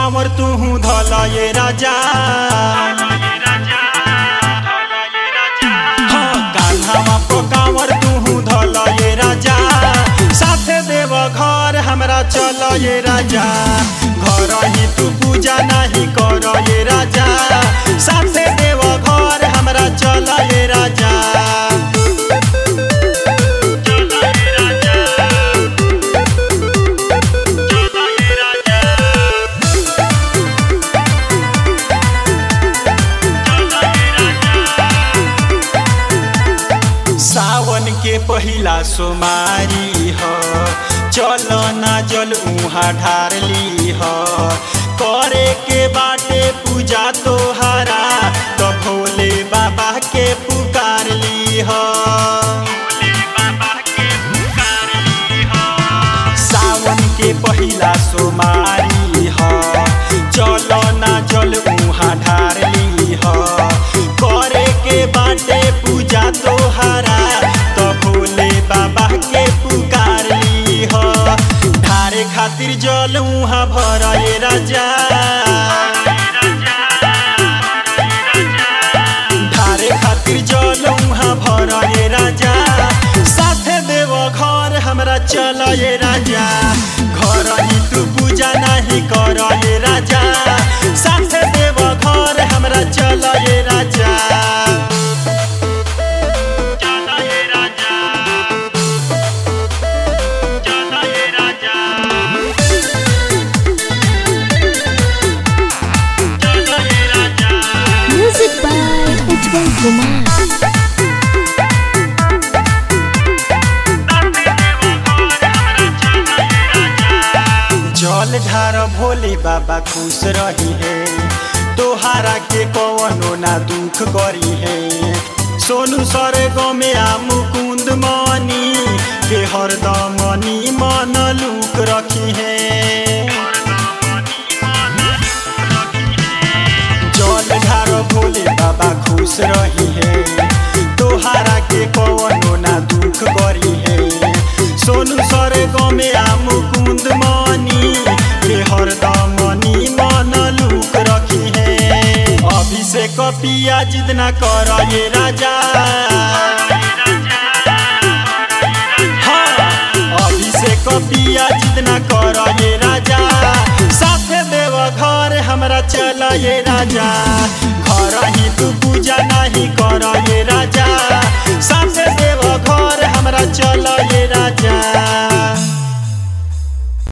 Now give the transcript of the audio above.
कांवर तू धल ये राजा हाँ, कान्हावा पो कांवर तू धल ये राजा साथे देव घर हमरा चल ये राजा घर ही तू पूजा नहीं कर ये राजा साथे देव घर हमरा चल ये राजा सावन के पहिला सोमारी ह चल ना जल उहाँ ढारली ह करे के बाटे पूजा तोहरा तो भोले बाबा के पुकारली ह सावन के पहिला सोमारी ह चल ना जल उहाँ ढारली ह करे के बाटे पूजा तोहरा तो भोले बाबा के पुकारली ह ढारे खातिर जल उहाँ भराए राजा ढारे खातिर जल उहाँ भराए राजा साथे देव घर हमरा चल ये राजा घर ही तू पूजा नहीं कर ये राजा साथे देव घर हमरा चल ये राजा Music by Ujjwal Kumar. जल ढार भोले बाबा खुश रही है तोहारा के कवनो ना दुख करी है सोनू सर गमे आ मुकुंद मनी के हरदम मनी मन लुक रखी है जल ढार भोले बाबा खुश रही है तोहारा के कवनो ना दुख करी है सोनू सर गमे आ मुकुंद मनी के हरदम मनी मन लुक रखी है अभिषेक पिया जितना कर ये राजा हाँ, अभिषेक पिया जितना कर ये राजा साथे देव घर हमरा चल ये राजा घर ही तू